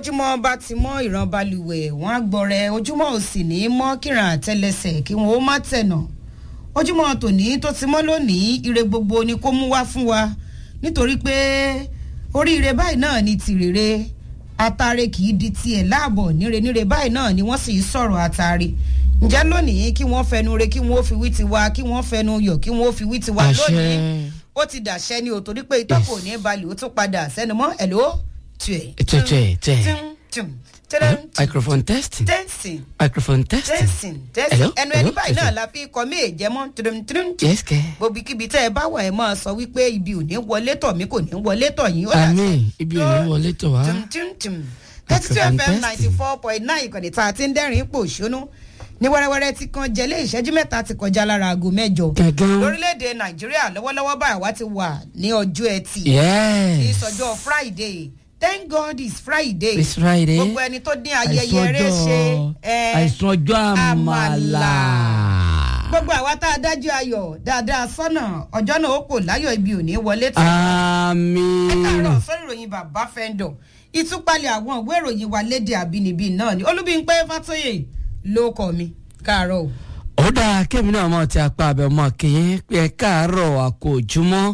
bójúmọ́ bá ti mọ́ ìran balùwẹ̀ wọ́n á gbọ́rẹ̀ ojúmọ́ ò sì ní mọ́ kíran àtẹlẹsẹ̀ kí wọ́n ó má tẹ̀nà ojúmọ́ tòní tó ti mọ́ lónìí ire gbogbo ni kó mú wá fún wa nítorí pé oríire báyìí náà ni tìrèrè atare kì í di tiẹ̀ láàbọ̀ níre níre báyìí náà ni wọ́n sì ń sọ̀rọ̀ atare ǹjẹ́ lónìí kí wọ́n fẹnu re kí wọ́n fi wí tiwa kí wọ́n fẹnu yọ̀ kí wọ́n fi wí tiwa lónìí ó ti dàṣẹ ni ò torí pé itọ́ kò ní balẹ̀ ó tún padà sẹ́nu mọ́ ẹ̀ ló tuẹ̀. Tuẹ̀, tuẹ̀, tuẹ̀. tum, tum, tadam, tum, microphone testing dancing microphone testing dancing dancing Hello, ẹnu ẹni hello, báyìí náà hello. la fi kọ mí èjẹmọ́ tudum tudum yes kẹ gbogbo kíbi tẹ́ ẹ bá wà ẹ máa sọ wípé ibi ò ní wọlé tọ̀ mí kò ní wọlé tọ̀ yín ó dàṣẹ. àmín ibi ò ní wọlé tó wá tum tum tum thirty two Microphone fm testing. ninety four point nine ìkànnì tá a ti ń dẹ́rìn pò ṣónú ní wẹ́rẹ́wẹ́rẹ́ tí kan jẹ́lé ìṣẹ́jú mẹ́ta ti kọjá lára aago mẹ́jọ Gangan. lórílẹ̀‐èdè nàìjíríà lọ́wọ́lọ́wọ́ báyìí wá ti wà ní ọjọ́ ẹtì ní yes ìsọjọ́ friday thank god it's friday it's friday gbogbo ẹni tó dín ayẹyẹ rẹ ṣe ẹ, àìsàn ọjọ́ àmàlà gbogbo àwa tá a dájú ayọ̀ dáadáa sọ́nà ọjọ́ náà ó kò láyọ̀ ibi ò ní wọlé tán ẹ àmín káàárọ̀ sórí ìròyìn bàbá fẹ́ńdọ̀ ìtúpalẹ̀ àwọn ìwé ìròyìn wa léde àbínibí náà ni olúbíńpẹ́ fàtóyè ló kọ́ mi káàárọ̀ o. ó dáa kémi náà mọ̀ tí apá abẹ́ mọ́ kí n pé ẹ káàárọ̀ àkójúmọ́